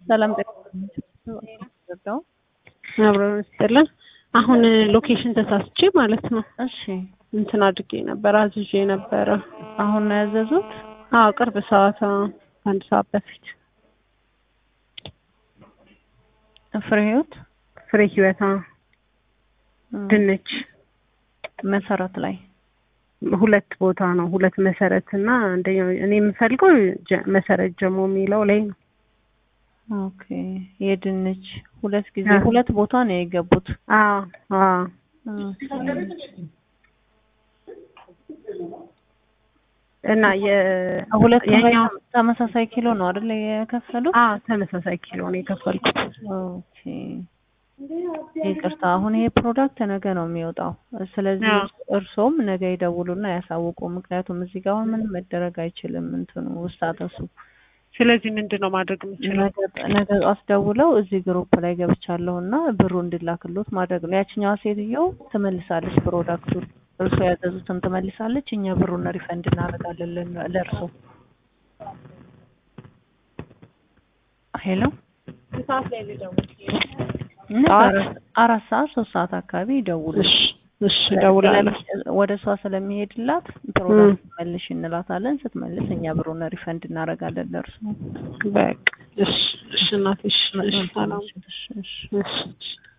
ሰላም ጠቅም አብረን ስጥልን። አሁን ሎኬሽን ተሳስቼ ማለት ነው እሺ እንትን አድርጌ ነበር አዝዤ ነበረ። አሁን ነው ያዘዙት? አዎ ቅርብ ሰዓት አዎ፣ አንድ ሰዓት በፊት ፍሬ ህይወት ፍሬ ህይወት አዎ፣ ድንች መሰረት ላይ ሁለት ቦታ ነው ሁለት መሰረት እና አንደኛው እኔ የምፈልገው ጀ- መሰረት ጀሞ የሚለው ላይ ነው። ኦኬ የድንች ሁለት ጊዜ አዎ። ሁለት ቦታ ነው የገቡት። አዎ አዎ ኦኬ። እና የ ሁለት የኛው ተመሳሳይ ኪሎ ነው አይደል የከፈሉት? አዎ ተመሳሳይ ኪሎ ነው የከፈልኩት። ኦኬ ይቅርታ፣ አሁን ይሄ ፕሮዳክት ነገ ነው የሚወጣው። ስለዚህ አዎ። እርሶም ነገ ይደውሉና ያሳውቁ። ምክንያቱም እዚህ ጋር አሁን ምንም መደረግ አይችልም። እንትኑ ውስጣተሱ ስለዚህ ምንድን ነው ማድረግ የምችለው? ነገ ነገ ጠዋት ደውለው እዚህ ግሩፕ ላይ ገብቻለሁ እና ብሩ እንዲላክሎት ማድረግ ነው። ያችኛዋ ሴትዮ ትመልሳለች ፕሮዳክቱን፣ እርሶ ያዘዙትን ትመልሳለች። እኛ ብሩን ሪፈንድ እናደርጋለን ለ- ለእርሶ። ሄሎ ሰዓት ላይ ልደውል። ነገ ጠዋት? አራት- አራት ሰዓት ሶስት ሰዓት አካባቢ ይደውሉ። እሺ እሺ እደውላለሁ። ስለሚ- ወደ እሷ ስለሚሄድላት ፕሮዳክት መልሽ እንላታለን። ስትመልስ እኛ ብሩን ሪፈንድ እናደርጋለን ለእርሱ። በቃ እሺ እሺ እናቴ እሺ እሺ ሰላም እሺ፣ እሺ። እሺ እሺ